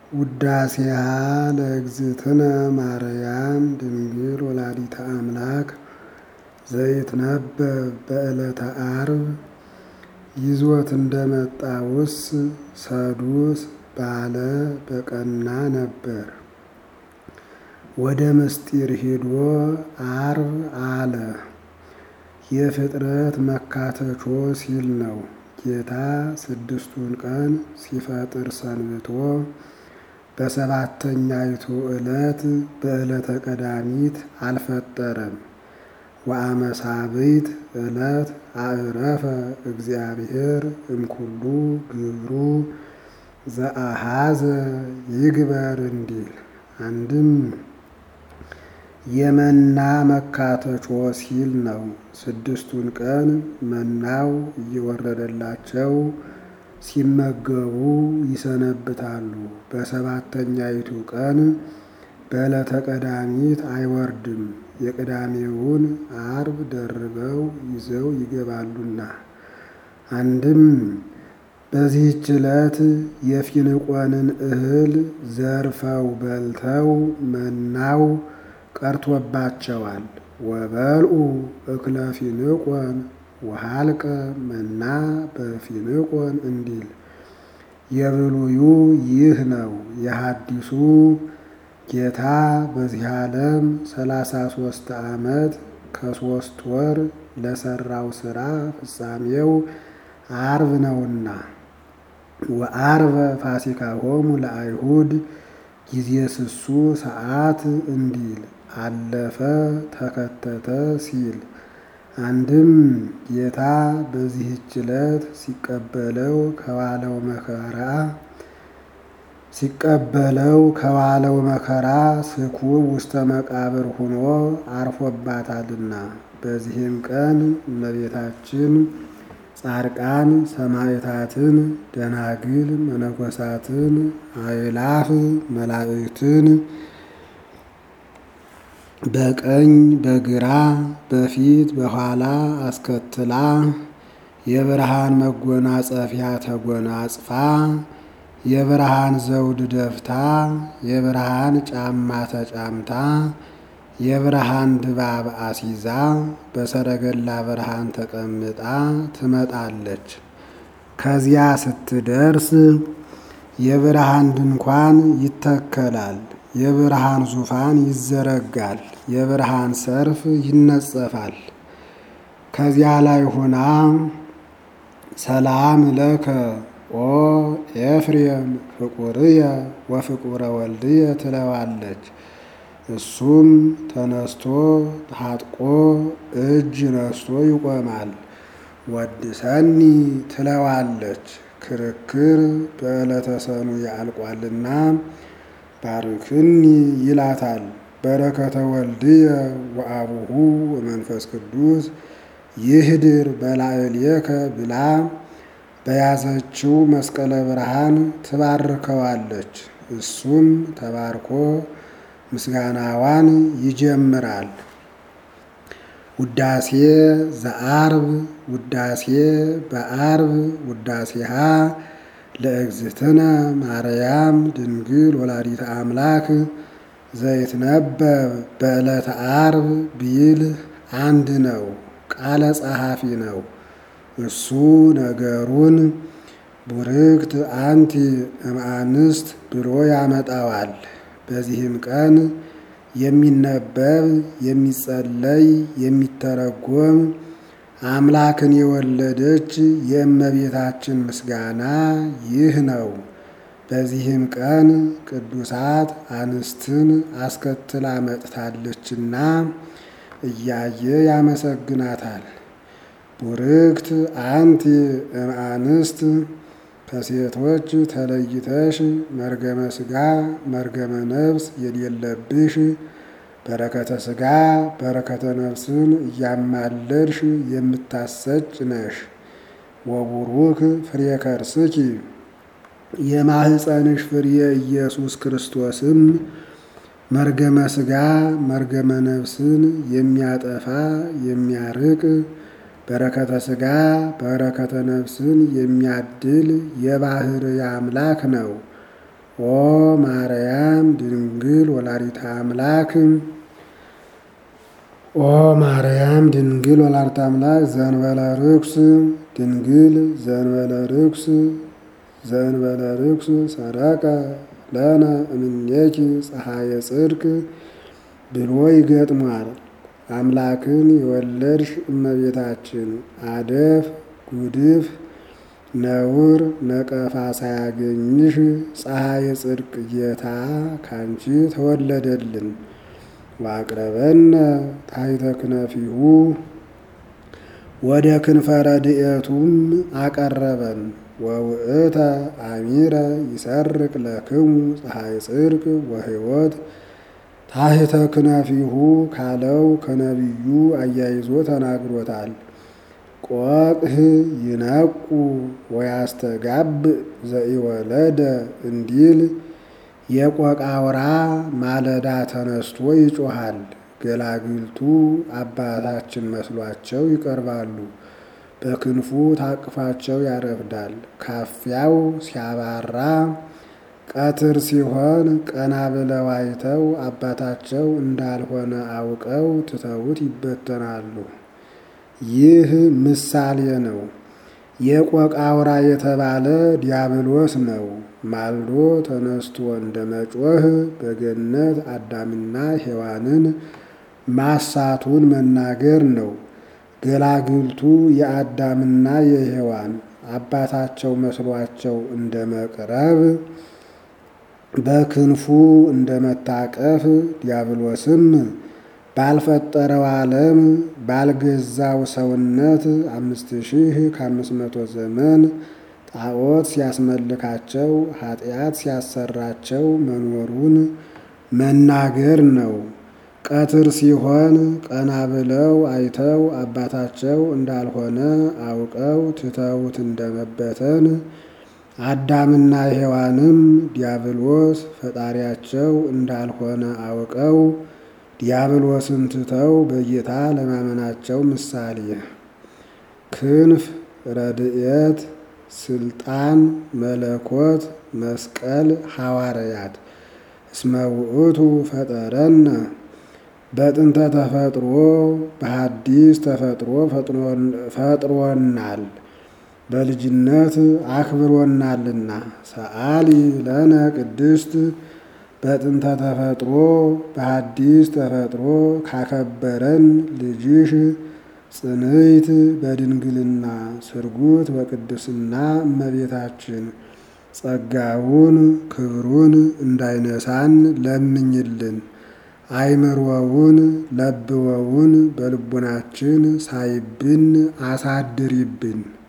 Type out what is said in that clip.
ውዳሴሃ ለእግዝእትነ ማርያም ድንግል ወላዲተ አምላክ ዘይትነበብ በዕለተ ዓርብ ይዞት እንደመጣ ውስ ሰዱስ ባለ በቀና ነበር። ወደ ምስጢር ሂዶ ዓርብ አለ። የፍጥረት መካተቾ ሲል ነው። ጌታ ስድስቱን ቀን ሲፈጥር ሰንብቶ በሰባተኛይቱ ዕለት በዕለተ ቀዳሚት አልፈጠረም። ወአመሳብዕት ዕለት አዕረፈ እግዚአብሔር እምኩሉ ግብሩ ዘአሃዘ ይግበር እንዲል አንድም የመና መካተቾ ሲል ነው። ስድስቱን ቀን መናው እየወረደላቸው ሲመገቡ ይሰነብታሉ። በሰባተኛይቱ ቀን በዕለተ ቀዳሚት አይወርድም። የቅዳሜውን ዓርብ ደርበው ይዘው ይገባሉና። አንድም በዚህች ዕለት የፊንቆንን እህል ዘርፈው በልተው መናው ቀርቶባቸዋል። ወበልዑ እክለ ፊንቆን ወሃልቀ መና በፊንቆን እንዲል የብሉዩ ይህ ነው። የሐዲሱ ጌታ በዚህ ዓለም ሰላሳ ሦስት ዓመት ከሦስት ወር ለሠራው ሥራ ፍጻሜው ዓርብ ነውና ወዓርበ ፋሲካሆሙ ለአይሁድ ጊዜ ስሱ ሰዓት እንዲል አለፈ ተከተተ ሲል አንድም ጌታ በዚህች ዕለት ሲቀበለው ከዋለው መከራ ሲቀበለው ከዋለው መከራ ስኩብ ውስተ መቃብር ሆኖ አርፎባታልና። በዚህም ቀን እመቤታችን ጻድቃን ሰማዕታትን፣ ደናግል መነኮሳትን፣ አእላፍ መላእክትን በቀኝ በግራ በፊት በኋላ አስከትላ የብርሃን መጎናጸፊያ ተጎናጽፋ የብርሃን ዘውድ ደፍታ የብርሃን ጫማ ተጫምታ የብርሃን ድባብ አሲዛ በሰረገላ ብርሃን ተቀምጣ ትመጣለች። ከዚያ ስትደርስ የብርሃን ድንኳን ይተከላል። የብርሃን ዙፋን ይዘረጋል። የብርሃን ሰርፍ ይነጸፋል። ከዚያ ላይ ሆና ሰላም ለከ ኦ ኤፍሬም ፍቁርየ ወፍቁረ ወልድየ ትለዋለች። እሱም ተነስቶ ታጥቆ እጅ ነስቶ ይቆማል። ወድሰኒ ትለዋለች። ክርክር በዕለተ ሰኑይ ያልቋልና ባርክኒ ይላታል። በረከተ ወልድየ ወአቡሁ ወመንፈስ ቅዱስ ይህድር በላዕሌከ ብላ በያዘችው መስቀለ ብርሃን ትባርከዋለች። እሱም ተባርኮ ምስጋናዋን ይጀምራል። ውዳሴ ዘዓርብ ውዳሴ በዓርብ ውዳሴሃ ለእግዝእትነ ማርያም ድንግል ወላዲተ አምላክ ዘይትነበብ በዕለተ ዓርብ ቢል አንድ ነው። ቃለ ጸሐፊ ነው። እሱ ነገሩን ቡርክት አንቲ እምአንስት ብሎ ያመጣዋል። በዚህም ቀን የሚነበብ የሚጸለይ የሚተረጎም አምላክን የወለደች የእመቤታችን ምስጋና ይህ ነው። በዚህም ቀን ቅዱሳት አንስትን አስከትላ መጥታለችና እያየ ያመሰግናታል። ቡርክት አንቲ እምአንስት ከሴቶች ተለይተሽ መርገመ ሥጋ መርገመ ነፍስ የሌለብሽ በረከተ ሥጋ በረከተ ነፍስን እያማለድሽ የምታሰጭ ነሽ። ወቡሩክ ፍሬ ከርስኪ የማህፀንሽ ፍሬ ኢየሱስ ክርስቶስም መርገመ ሥጋ መርገመ ነፍስን የሚያጠፋ የሚያርቅ በረከተ ሥጋ በረከተ ነፍስን የሚያድል የባህርይ አምላክ ነው። ኦ ማርያም ድንግል ወላዲተ አምላክ ኦ ማርያም ድንግል ወላዲተ አምላክ ዘእንበለ ርኩስ ድንግል ዘእንበለ ርኩስ ዘእንበለ ርኩስ ሰረቀ ለነ እምኔኪ ፀሐየ ጽድቅ ብሎ ይገጥሟል። አምላክን የወለድሽ እመቤታችን አደፍ ጉድፍ ነውር ነቀፋ ሳያገኝሽ ፀሐየ ጽድቅ ጌታ ካንቺ ተወለደልን። ዋቅረበነ ታሕተ ክነፊሁ ወደ ክንፈ ረድኤቱም አቀረበን። ወውእተ አሚረ ይሰርቅ ለክሙ ፀሐይ ጽድቅ ወሕይወት ታሕተ ክነፊሁ ካለው ከነቢዩ አያይዞ ተናግሮታል። ቆቅህ ይነቁ ወያስተጋብ ዘኢወለደ እንዲል የቆቅ አውራ ማለዳ ተነስቶ ይጮሃል። ገላግልቱ አባታችን መስሏቸው ይቀርባሉ። በክንፉ ታቅፋቸው ያረፍዳል። ካፊያው ሲያባራ ቀትር ሲሆን ቀና ብለው አይተው አባታቸው እንዳልሆነ አውቀው ትተውት ይበተናሉ። ይህ ምሳሌ ነው። የቆቅ አውራ የተባለ ዲያብሎስ ነው። ማልዶ ተነስቶ እንደ መጮህ በገነት አዳምና ሔዋንን ማሳቱን መናገር ነው። ገላግልቱ የአዳምና የሔዋን አባታቸው መስሏቸው እንደ መቅረብ በክንፉ እንደ መታቀፍ ዲያብሎስም ባልፈጠረው ዓለም ባልገዛው ሰውነት አምስት ሺህ ከአምስት መቶ ዘመን ጣዖት ሲያስመልካቸው ኃጢአት ሲያሰራቸው መኖሩን መናገር ነው። ቀትር ሲሆን ቀና ብለው አይተው አባታቸው እንዳልሆነ አውቀው ትተውት እንደመበተን አዳምና ሔዋንም ዲያብሎስ ፈጣሪያቸው እንዳልሆነ አውቀው ዲያብሎስን ትተው በጌታ ለማመናቸው ምሳሌ ክንፍ፣ ረድኤት፣ ስልጣን፣ መለኮት፣ መስቀል፣ ሐዋርያት እስመ ውእቱ ፈጠረነ በጥንተ ተፈጥሮ በሐዲስ ተፈጥሮ ፈጥሮናል በልጅነት አክብሮናልና። ሰአሊ ለነ ቅድስት በጥንተ ተፈጥሮ በሐዲስ ተፈጥሮ ካከበረን ልጅሽ ጽንዕት በድንግልና ስርጉት በቅድስና እመቤታችን ጸጋውን ክብሩን እንዳይነሳን ለምኝልን። አይምሮውን ለብወውን በልቡናችን ሳይብን አሳድሪብን።